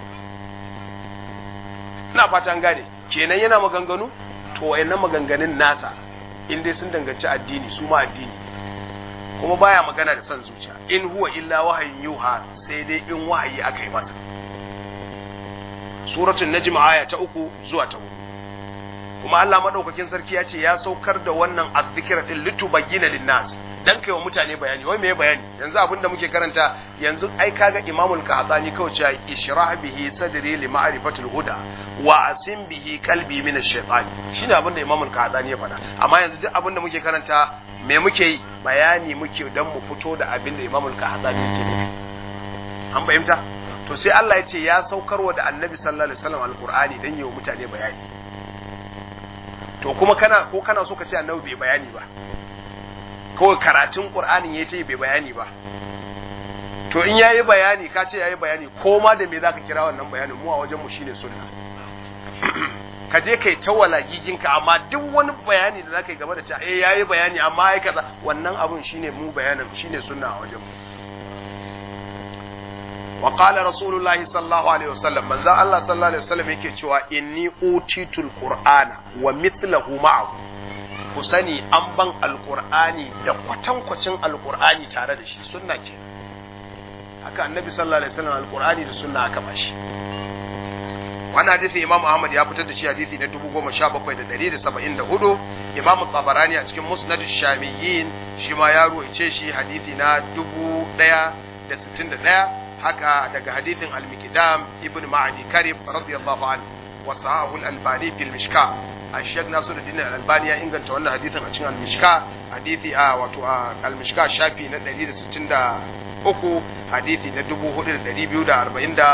ina fatan gane kenan yana maganganu to wayannan maganganun nasa in dai sun danganci addini su ma addini kuma baya magana da son zuciya in huwa illa wahayin yuha sai dai in wahayi aka yi masa suratul najm aya ta uku zuwa ta hudu kuma Allah madaukakin sarki ya ce ya saukar da wannan azzikira din litubayyana linnas dan kai wa mutane bayani wai meye bayani yanzu abinda muke karanta yanzu ai kaga imamul qahtani kawai cewa ishrah bihi sadri li ma'rifatil huda wa asim bihi qalbi min ash-shaytan shine abinda imamul qahtani ya faɗa amma yanzu duk abinda muke karanta me muke yi bayani muke dan mu fito da abinda imamul qahtani yake nufi an fahimta to sai Allah ya ce ya saukarwa da annabi sallallahu alaihi wasallam alqur'ani dan yi wa mutane bayani to kuma kana ko kana so ka ce annabi bai bayani ba kawai karatun qur'anin ya ce bai bayani ba to in yayi bayani ka ce yayi bayani ko ma da me zaka kira wannan bayanin mu a wajen mu shine sunna ka je kai ta walagiginka amma duk wani bayani da zaka yi game da cewa eh yayi bayani amma ai kaza wannan abun shine mu bayanin shine sunna a wajen mu wa qala rasulullahi sallallahu alaihi wasallam manzo Allah sallallahu alaihi wasallam yake cewa inni utitul qur'ana wa mithluhu ma'ahu ku sani an ban alqur'ani da kwatankwacin alqur'ani tare da shi sunna ce haka annabi sallallahu alaihi wasallam alqur'ani da sunna aka bashi wannan hadisi imam ahmad ya fitar da shi hadisi na 17774 imam tabarani a cikin musnad shamiyyin shi ma ya ruwaice shi hadisi na 1061 haka daga hadithin al-Miqdam ibn Ma'adi Karib radiyallahu anhu wa sahahu al-Albani fil Mishka Sheikh Nasiruddin al-Albani ya inganta wannan hadithin a cikin al-Mishka hadithi a wato al-Mishka shafi na 163 hadithi na 4247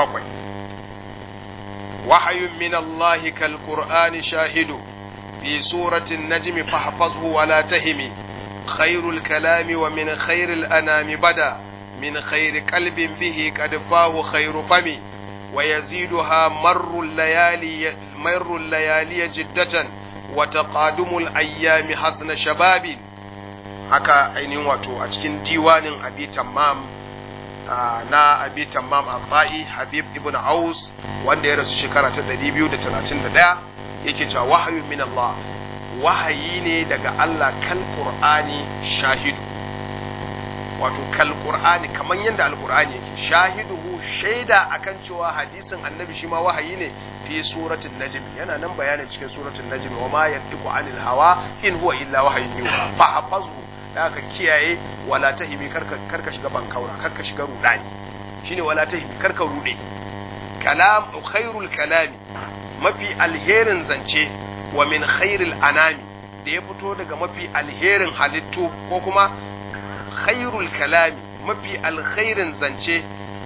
وحي من الله كالقرآن شاهد في سورة النجم فاحفظه ولا تهم خير الكلام ومن خير الأنام بدا من خير قلب به قد فاه خير فم ويزيدها مر الليالي مر الليالي جدة وتقادم الأيام حسن شباب haka ainihin wato a cikin diwanin abi tammam na abi tammam al habib ibn aus wanda ya rasu shekara ta 231 yake cewa wahayu min Allah wahayi ne daga Allah kan qur'ani shahidu wato kal qur'ani kaman yanda alqur'ani yake shahiduhu shaida akan cewa hadisin annabi shi ma wahayi ne fi suratul najm yana nan bayanin cikin suratul najm wa ma yantiqu anil hawa in huwa illa wahyun yuha fa hafazhu da ka kiyaye wala tahimi karka karka shiga bankaura karka shiga rudani shine wala tahimi karka rude kalam khairul kalami mafi alherin zance wa min khairil anami da ya fito daga mafi alherin halittu ko kuma khairul kalami mafi alkhairin zance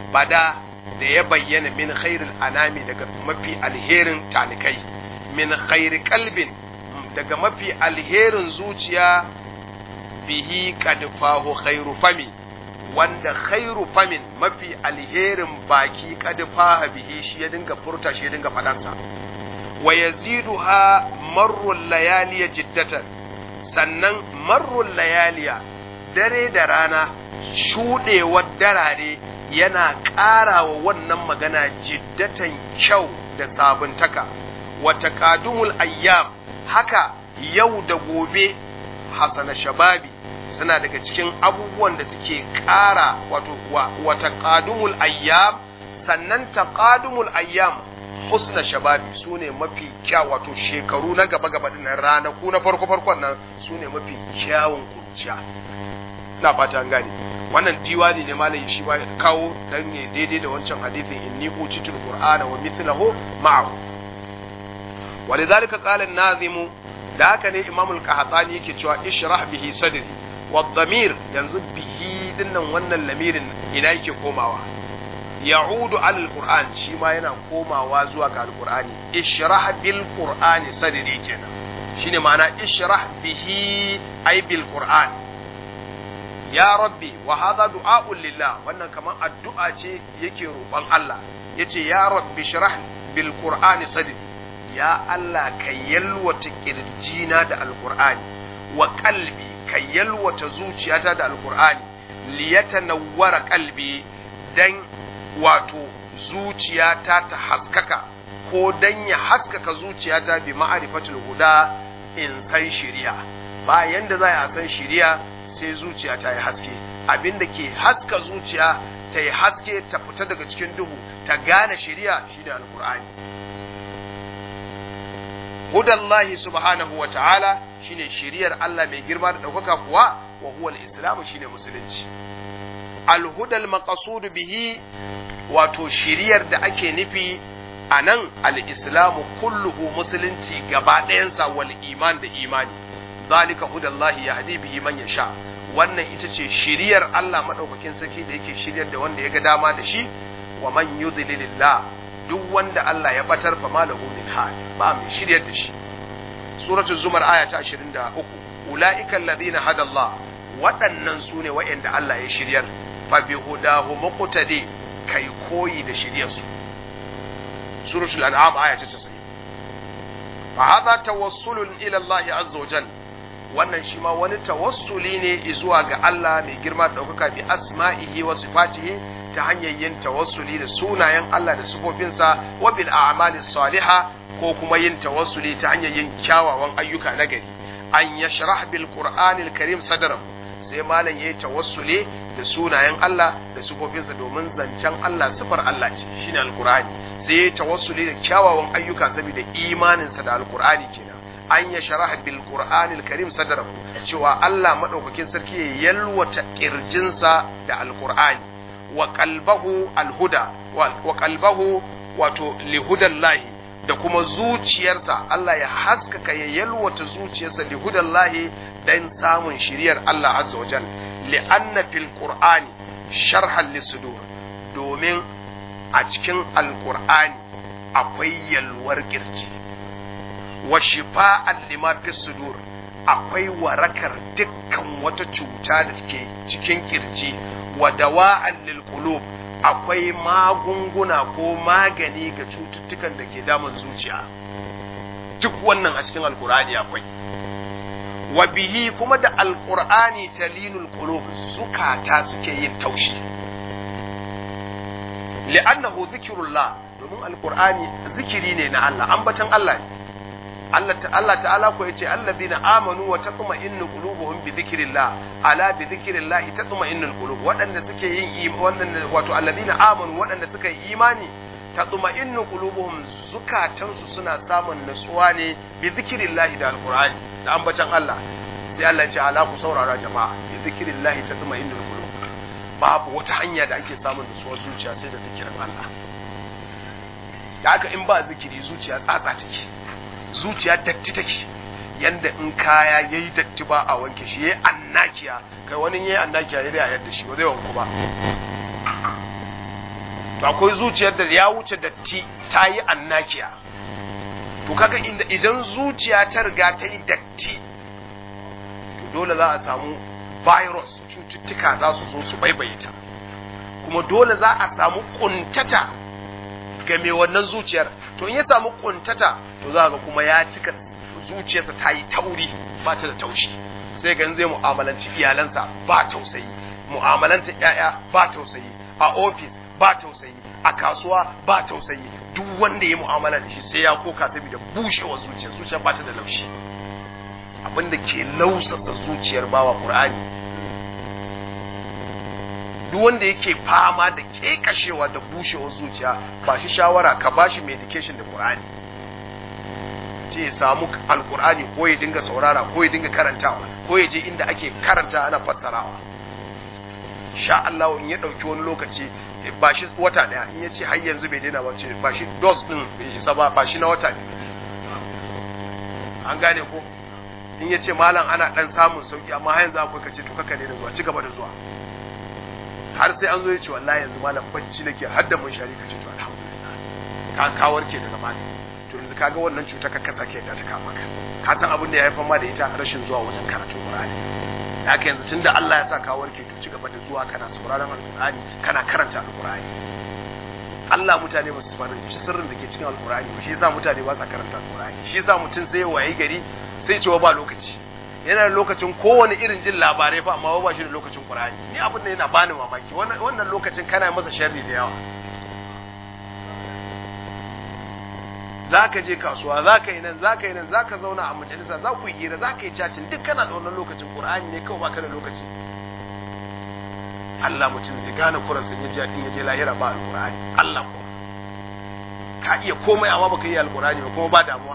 bada da ya bayyana min khairul anami daga mafi alherin talikai min khairi kalbin daga mafi alherin zuciya bihi kad fahu khairu fami wanda khairu famin mafi alherin baki kad faha bihi shi ya dinga furta shi ya dinga fadarsa wa yaziduha marrul layaliya jiddatan sannan marrul layaliya dare da rana shuɗewar darare yana ƙara wa wannan magana jiddatan kyau da sabuntaka wata kadumul ayyam haka yau da gobe hasana shababi suna daga cikin abubuwan da suke ƙara wato wata kadumul ayyam sannan taqadumul ayyam husna shababi su ne mafi kyau wato shekaru na gaba gaba dinnan ranaku na farko farkon nan su ne mafi kyawun kunciya ina fata an gane wannan diwani ne malam shi ba kawo dan ne daidai da wancan hadithin inni utitul qur'ana wa mithluhu ma'ahu walidhalika qala an-nazim da haka ne imamul qahtani yake cewa ishrah bihi sadri wa dhamir yanzu bihi dinnan wannan lamirin ina yake komawa ya'udu alal qur'an shi ma yana komawa zuwa ga alqur'ani ishrah bil qur'ani sadri kenan shine ma'ana ishrah bihi ay bil qur'an ya rabbi wa hadha du'a'un lillah wannan kaman addu'a ce yake roƙon Allah yace ya rabbi shrah bil qur'ani sadri ya Allah ka yalwata kirjina da alqur'ani wa qalbi ka yalwata zuciyata da alqur'ani liyatanawwara qalbi dan wato zuciyata ta haskaka ko dan ya haskaka zuciyata bi ma'rifatul huda in san shiriya ba yanda za a san shiriya sai zuciya ta yi haske abinda ke haska zuciya ta yi haske ta fita daga cikin duhu ta gane shiriya shine alqur'ani hudallahi subhanahu wa ta'ala shine shiriyar Allah mai girma da ɗaukaka kuwa wa huwa al-islam shine musulunci al-hudal maqsud bihi wato shiriyar da ake nufi a nan al-islamu kulluhu musulunci gaba ɗayansa wal iman da imani zalika hudallahi yahdi bihi man yasha wannan ita ce shiriyar Allah madaukakin sarki da yake shiryar da wanda ya ga dama da shi wa man yudlilillah duk wanda Allah ya batar fa malahu min had ba mai shiryar da shi suratul zumar aya ta 23 ulaika alladhina hada Allah waɗannan su ne waɗanda Allah ya shiryar fa bi hudahu muqtadi kai koyi da shiryar su suratul an'am aya ta 90 fa hadha tawassulun ila Allah azza wa jalla wannan shi ma wani tawassuli ne zuwa ga Allah mai girma da ɗaukaka bi asma'ihi wa sifatihi ta hanyar yin tawassuli da sunayen Allah da sifofinsa wa bil a'malis salihah ko kuma yin tawassuli ta hanyar yin kyawawan ayyuka na gari an yashrah bil qur'anil karim sadrahu sai malam yayi tawassuli da sunayen Allah da sifofinsa domin zancen Allah sifar Allah ce shine alqur'ani sai yayi tawassuli da kyawawan ayyuka saboda imaninsa da alqur'ani kenan an ya sharaha bil qur'anil karim sadrahu cewa Allah madaukakin sarki ya yalwata kirjinsa da alqur'ani wa qalbahu alhuda wa qalbahu wato lihudallahi da kuma zuciyarsa Allah ya haskaka ya yalwata zuciyarsa lihudallahi dan samun shiriyar Allah azza wa jal li'anna fil qur'ani sharhan lisudur domin a cikin alqur'ani akwai yalwar kirji wa shifa'an lima fi sudur akwai warakar dukkan wata cuta da take cikin kirji wa dawa'an lil qulub akwai magunguna ko magani ga cututtukan da ke damun zuciya duk wannan a cikin alkur'ani akwai wa bihi kuma da alkur'ani talinul qulub zukata suke yin taushi li'annahu zikrullah domin alkur'ani zikiri ne na Allah ambatan Allah ne Allah Allah ta'ala ko yace alladhina amanu wa tatma'innu qulubuhum bi dhikrillah ala bi dhikrillah tatma'innul qulub wadanda suke yin wadanda wato alladhina amanu wadanda suka yi imani tatma'innu qulubuhum zukatansu suna samun nutsuwa ne bi dhikrillah da alqur'ani da ambatan Allah sai Allah ya ce ala ku saurara jama'a bi dhikrillah tatma'innul qulub babu wata hanya da ake samun nutsuwar zuciya sai da zikirin Allah da haka in ba zikiri zuciya tsatsa take zuciya datti take yanda in kaya yayi datti ba a wanke shi yayi annakiya kai wani yayi annakiya yayi da yadda shi ba zai wanku ba to akwai zuciyar da ya wuce datti ta yi annakiya to kaga inda idan zuciya ta riga ta yi datti to dole za a samu virus cututtuka za su zo su baibaye ta kuma dole za a samu kuntata ga mai wannan zuciyar to in ya samu kuntata to za ga kuma ya cika zuciyarsa ta yi tauri ba ta da taushi sai ga zai mu'amalanci iyalansa ba tausayi mu'amalanta ƴaƴa ba tausayi a ofis ba tausayi a kasuwa ba tausayi duk wanda ya mu'amala da shi sai ya koka saboda bushewar zuciya zuciya ba ta da laushi abinda ke lausasa zuciyar bawa qur'ani duk wanda yake fama da kekashewa da bushewar zuciya ba shi shawara ka ba shi medication da qur'ani ce ya samu alqur'ani ko ya dinga saurara ko ya dinga karantawa ko ya je inda ake karanta ana fassarawa sha Allah in ya dauki wani lokaci ba shi wata daya in ya ce har yanzu bai daina ba ce ba shi dose din bai isa ba ba shi na wata ne an gane ko in ya ce malam ana dan samun sauki amma har yanzu akwai kace to kaka ne da zuwa ci gaba da zuwa har sai an zo ya ce wallahi yanzu malam bacci nake har da mun shari kace to alhamdulillah ka ka warke daga malam to yanzu kaga wannan cuta ka ka sake da ta kama ka ka san abin da ya haifar ma da ita rashin zuwa wajen karatu Qur'ani haka yanzu tunda Allah ya sa ka warke to ci gaba da zuwa kana sauraron alqur'ani kana karanta alqur'ani Allah mutane ba su fara sirrin da ke cikin alqur'ani shi yasa mutane ba sa karanta alqur'ani shi yasa mutum sai waye gari sai cewa ba lokaci yana da lokacin kowane irin jin labarai fa amma ba shi da lokacin qur'ani ni abin da yana bani mamaki wannan lokacin kana masa sharri da yawa za ka je kasuwa za ka yi nan za ka yi nan za ka zauna a majalisa za ku yi hira za ka yi cacin duk kana da wannan lokacin ƙur'ani ne kawai baka da lokaci Allah mutum zai gane kuransa ya je in ya je lahira ba alƙur'ani Allah ko ka iya komai amma baka yi alƙur'ani ba kuma ba damuwa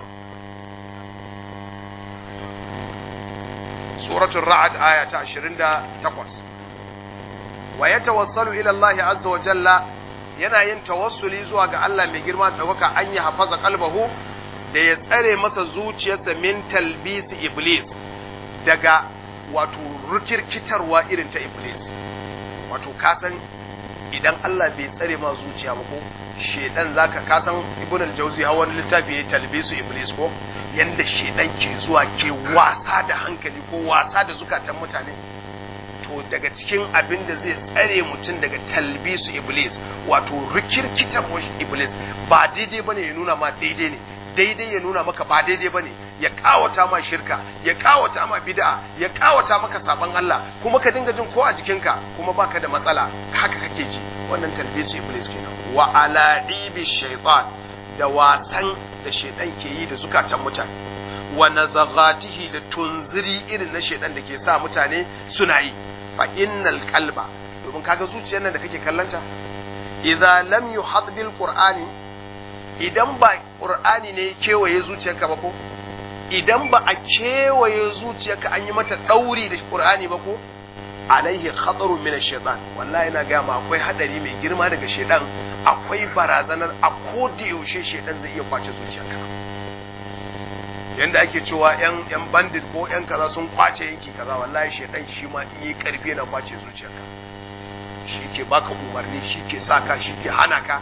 suratul ra'd aya ta 28 wa yatawassalu ila Allah azza wa jalla yana yin tawassuli zuwa ga Allah mai girma da ɗaukaka an yi hafaza kalbahu da ya tsare masa zuciyarsa min talbisi iblis daga wato rikirkitarwa irin ta iblis wato kasan idan Allah bai tsare ma zuciya ba ko shedan zaka kasan ibn al-jawzi ha wani littafi ya talbisu iblis ko yanda shedan ke zuwa ke wasa da hankali ko wasa da zukatan mutane to daga cikin abin da zai tsare mutum daga talbisu iblis wato rikirkitar iblis ba daidai bane ya nuna ma daidai ne daidai ya nuna maka ba daidai bane ya kawata ma shirka ya kawata ma bid'a ya kawata maka saban Allah kuma ka dinga jin ko a jikinka kuma baka da matsala haka kake ji wannan talbisu iblis kenan wa ala'ibi shaytan da wasan da shaytan ke yi da zukatan mutane wa nazaghatihi da tunziri irin na shaytan da ke sa mutane suna yi fa innal qalba domin kaga zuciyar nan da kake kallanta idza lam yuhad bil qur'ani idan ba qur'ani ne kewaye zuciyarka ba ko idan ba a kewaye zuciyarka an yi mata dauri da qur'ani ba ko alaihi khatarun min ash-shaytan wallahi ina ga ma akwai hadari mai girma daga shaytan akwai barazanar a koda yaushe shaytan zai iya kwace zuciyarka yanda ake cewa yan yan bandit ko yan kaza sun kwace yanki kaza wallahi shedan shi ma yi karfi na kwace zuciyarka shi ke baka umarni shi ke saka shi ke hana ka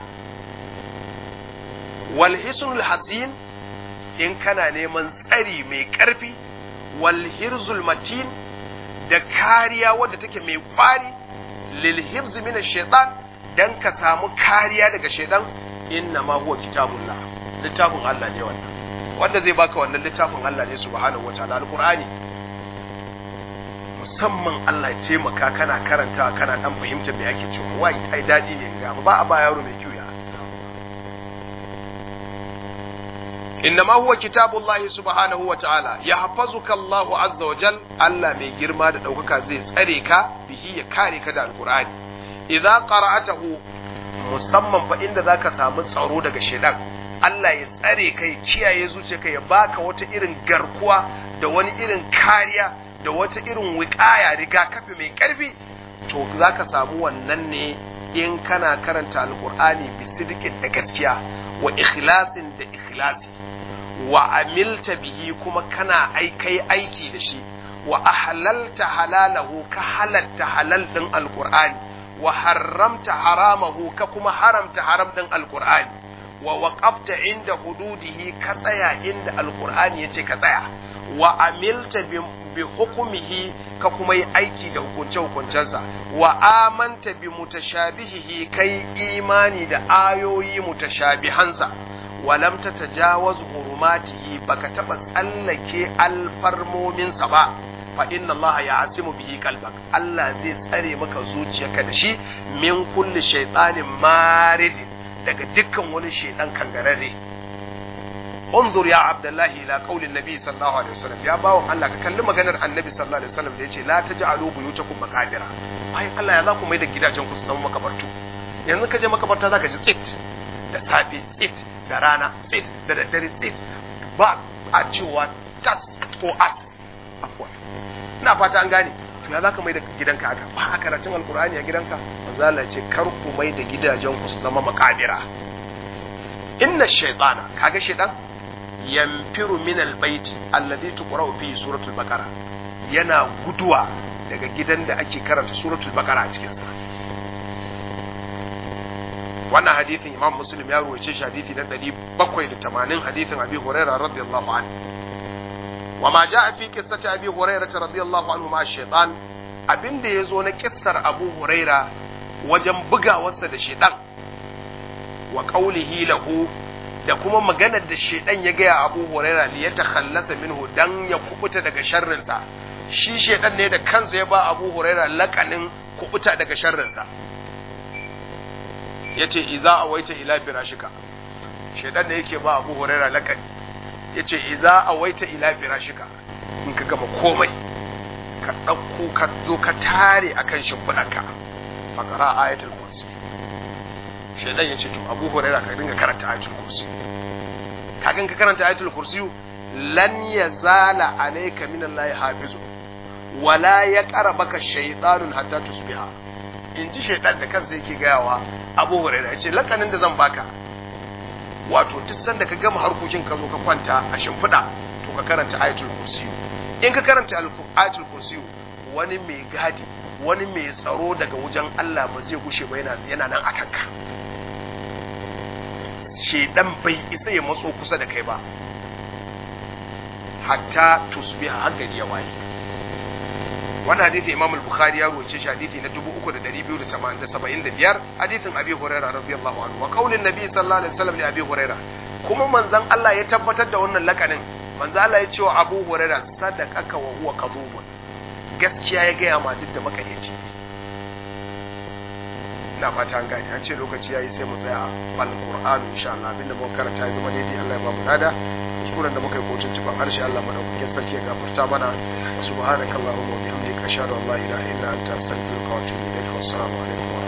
wal hisnul hasin in kana neman tsari mai karfi wal hirzul matin da kariya wadda take mai kwari lil hibz min ash-shaytan dan ka samu kariya daga shedan inna ma huwa kitabullah littafin Allah ne wannan wanda zai baka wannan littafin Allah ne subhanahu wataala alqur'ani musamman Allah ya taimaka kana karanta kana dan fahimtar me ake cewa wai ai dadi ne ga ba a ba yaro mai kiuya innama huwa kitabullahi subhanahu wataala yahfazuka Allah azza wa jal Allah mai girma da daukaka zai tsare ka bihi ya kare ka da alqur'ani idza qara'atahu musamman fa inda zaka samu tsaro daga shedan Allah ya tsare kai kiyaye zuciyarka ya baka wata irin garkuwa da wani irin kariya da wata irin wiƙaya rigakafi mai ƙarfi to zaka samu wannan ne in kana karanta alqur'ani bi sidqin da gaskiya wa ikhlasin da ikhlasi wa amilta bihi kuma kana aikai aiki da shi wa ahlalta halalahu ka halatta halal din alqur'ani wa haramta haramahu ka kuma haramta haram din alqur'ani wa waqafta inda hududihi ka tsaya inda alqur'ani yace ka tsaya wa amilta bi hukumihi ka kuma yi aiki da hukunce hukuncensa wa amanta bi mutashabihihi kai imani da ayoyi mutashabihansa wa lam tatajawaz hurumatihi baka taba tsallake alfarmominsa ba fa inna Allah ya asimu bihi qalbak Allah zai tsare maka zuciyarka da shi min kulli shaytanin maridin daga dukkan wani shaidan kangararre unzur ya abdullahi ila qaulin nabi sallallahu alaihi wasallam ya bawo Allah ka kalli maganar annabi sallallahu alaihi wasallam da yace la taj'alu buyutakum maqabira ai Allah ya za ku mai da gidajen ku su zama makabartu yanzu ka je makabarta zaka ji tsit da safe tsit da rana tsit da daddare tsit ba a cewa tas ko at afwan ina fata an gane to ya zaka mai da gidanka haka ba a karatun alkur'ani a gidanka manzo Allah ce kar ku mai da gidajen ku su zama makabira inna shaytana kaga shaytan yanfiru min albayti alladhi tuqra'u fihi suratul baqara yana guduwa daga gidan da ake karanta suratul baqara a cikin sa wannan hadithin imam muslim ya ruwace shi hadithi na 780 hadithin abi hurairah radiyallahu anhu وما جاء في قصة أبي هريرة رضي الله عنه مع الشيطان abin da ya zo na kissar abu huraira wajen bugawarsa da shaidan wa qaulihi lahu da kuma maganar da shaidan ya gaya abu huraira li yatakhallasa minhu dan ya kubuta daga sharrinsa shi shaidan ne da kansa ya ba abu huraira lakanin kubuta daga sharrinsa yace iza awaita ila firashika shaidan ne yake ba abu huraira lakani yace iza awaita ila firashika in ka gama komai ka ɗauko ka zo ka tare akan shimfiɗarka fakara ayatul kursi shaidan ya ce to abu huraira ka dinga karanta ayatul kursi kagan ka karanta ayatul kursi lan yazala alayka min allahi hafizu wala ya qarabaka shaytanun hatta tusbiha in ji shaidan da kansa yake gayawa abu huraira ya ce lakanin da zan baka wato duk sanda ka gama harkokin ka zo ka kwanta a shimfiɗa to ka karanta ayatul kursi in ka karanta ayatul kursi wani mai gadi wani mai tsaro daga wajen Allah ba zai gushe ba yana nan akan ka shedan bai isa ya matso kusa da kai ba hatta tusbiha har gari ya waye wannan hadisi Imam al-Bukhari ya ruwace shi hadisi na 3275 hadisin Abi Hurairah radiyallahu anhu wa qaulin Nabi sallallahu alaihi wasallam li Abi Hurairah kuma manzon Allah ya tabbatar da wannan lakanin manzon Allah ya ce wa Abu Hurairah sadaqaka wa huwa kadhubun gaskiya ya gaya ma duk da makareci ina fata an gane an ce lokaci yayi sai mu tsaya al Qur'an insha Allah abinda muka karanta ya zama daidai Allah ya ba mu nada kuskuren da muka yi kotun tuban harshe Allah madaukakin sarki ya gafarta mana subhanakallahumma wa bihamdika ashhadu an la ilaha illa anta astaghfiruka wa atubu ilaik wa assalamu alaikum